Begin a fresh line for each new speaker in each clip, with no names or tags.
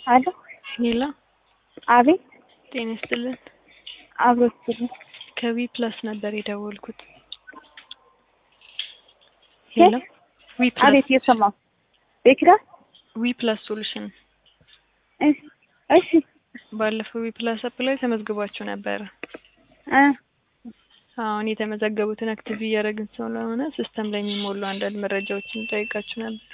አሎ
ሄሎ
አቤት
ጤና ይስጥልን።
አብሮ ይስጥልኝ።
ከዊ ፕላስ ነበር የደወልኩት። ሄሎ ዊ ፕላስ
አቤት እየሰማሁ ቤኪራ
ዊ ፕላስ ሶሉሽን
እሺ እሺ
ባለፈው ዊ ፕላስ አፕ ላይ ተመዝግባችሁ ነበረ።
እ
አሁን የተመዘገቡትን አክቲቭ እያደረግን ስለሆነ ሲስተም ላይ የሚሞሉ አንዳንድ መረጃዎችን ጠይቃችሁ ነበር።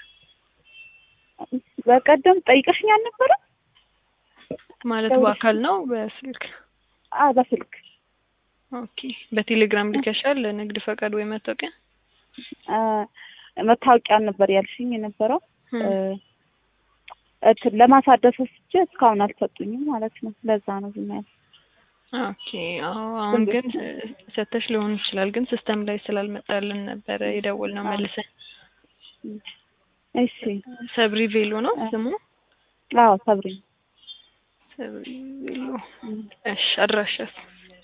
በቀደም ጠይቀሽኝ አልነበረ?
ማለት
ደውልሽ-
በአካል ነው በስልክ?
አ በስልክ
ኦኬ። በቴሌግራም ልከሻል ለንግድ ፈቃድ ወይ መታወቂያ?
አ መታወቂያ ነበር ያልሽኝ የነበረው
እም።
እ እንትን ለማሳደስ ወስጄ እስካሁን አልሰጡኝም ማለት ነው። ለዛ ነው ዝም ያልኩት።
ኦኬ። አዎ አሁን
ዝም
ግን
ብዬ-
ሰተሽ ሊሆን ይችላል፣ ግን ሲስተም ላይ ስላልመጣልን ነበረ የደወልነው
አዎ።
መልሰን።
እሺ
ሰብሪ ቬሎ ነው
እ።
ስሙ?
አዎ ሰብሪ
ሰብሪ ቬሎ። እሺ አድራሻስ?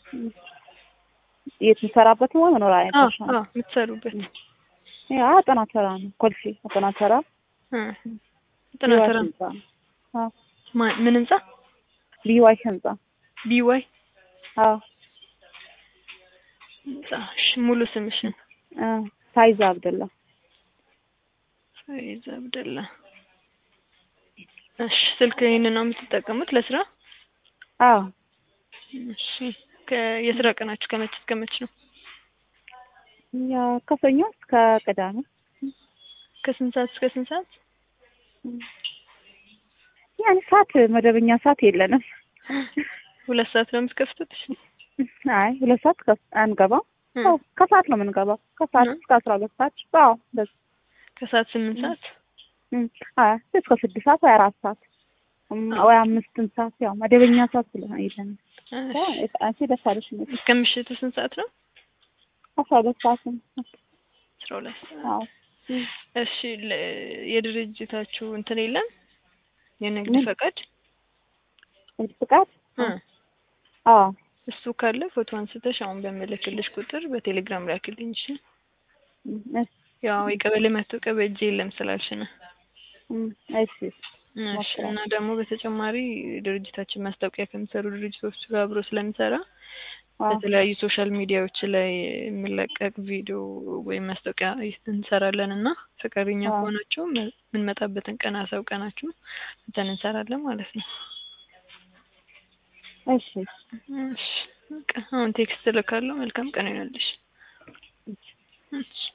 የት የምሰራበት ነው መኖሪያ
አዎ
ያለሽ
አዎ የምትሰሩበት
ያ አጠና ተራ ነው ኮልፌ አጠና ተራ
እ ጥና
ቢዋይ
ስራ
ህንጻ ነው። አዎ
ማ- ምን ህንጻ?
ቢዋይ ህንጻ
ቢዋይ
አዎ
ህንጻ። እሺ ሙሉ ስምሽን?
እ ሳይዛ አብደላ
ፈይዝ አብደላ። እሺ ስልክ ይሄንን ነው የምትጠቀሙት ለስራ?
አዎ
እሺ ከ- የስራ ቀናችሁ ከመቼ እስከ መቼ ነው?
ያ ከሰኞ እስከ ቅዳሜ
ከስንት ሰዓት እስከ ስንት ሰዓት?
ያን ሰዓት መደበኛ ሰዓት የለንም።
ሁለት ሰዓት ነው የምትከፍቱት?
አይ ሁለት ሰዓት ከ- አንገባም።
እ።
አዎ ከሰዓት ነው የምንገባው። ከሰዓት
እ።
እስከ አስራ ሁለት ሰዓት አዎ እንደዚህ
ከሰዓት ስምንት ሰዓት?
እም፣ አይ እስከ ስድስት ሰዓት ወይ አራት ሰዓት እም፣ ወይ አምስትን ሰዓት ያው መደበኛ ሰዓት ስለሆነ የለንም።
እሺ።
አንቺ ደስ አለሽ ነው
እስከ ምሽቱ ስንት ሰዓት ነው?
አስራ ሁለት ሰዓት ነው።
አስራ ሁለት ሰዓት።
አዎ እም፣
እሺ ለ- የድርጅታችሁ እንትን የለም የንግድ
ምን?
ፈቃድ?
ንግድ ፍቃድ
እ።
አዎ
እሱ ካለ ፎቶ አንስተሽ አሁን በምልክልሽ ቁጥር በቴሌግራም ላክልኝ። እሺ።
እም፣ እሺ
ያው የቀበሌ መታወቂያ በእጄ የለም ስላልሽ ነው።
እም፣ እሺ
እሺ
ሞክራለሁ።
እና ደግሞ በተጨማሪ ድርጅታችን ማስታወቂያ ከሚሰሩ ድርጅቶች ጋር አብሮ ስለሚሰራ
አዎ
በተለያዩ ሶሻል ሚዲያዎች ላይ የሚለቀቅ ቪዲዮ ወይም ማስታወቂያ እንሰራለን እና ፈቃደኛ
አዎ።
ከሆናችሁ መ- የምንመጣበትን ቀን አሳውቀናችሁ እንትን እንሰራለን ማለት ነው።
እሺ
እሺ በቃ አሁን ቴክስት እልካለሁ። መልካም ቀን ይሆንልሽ። እሺ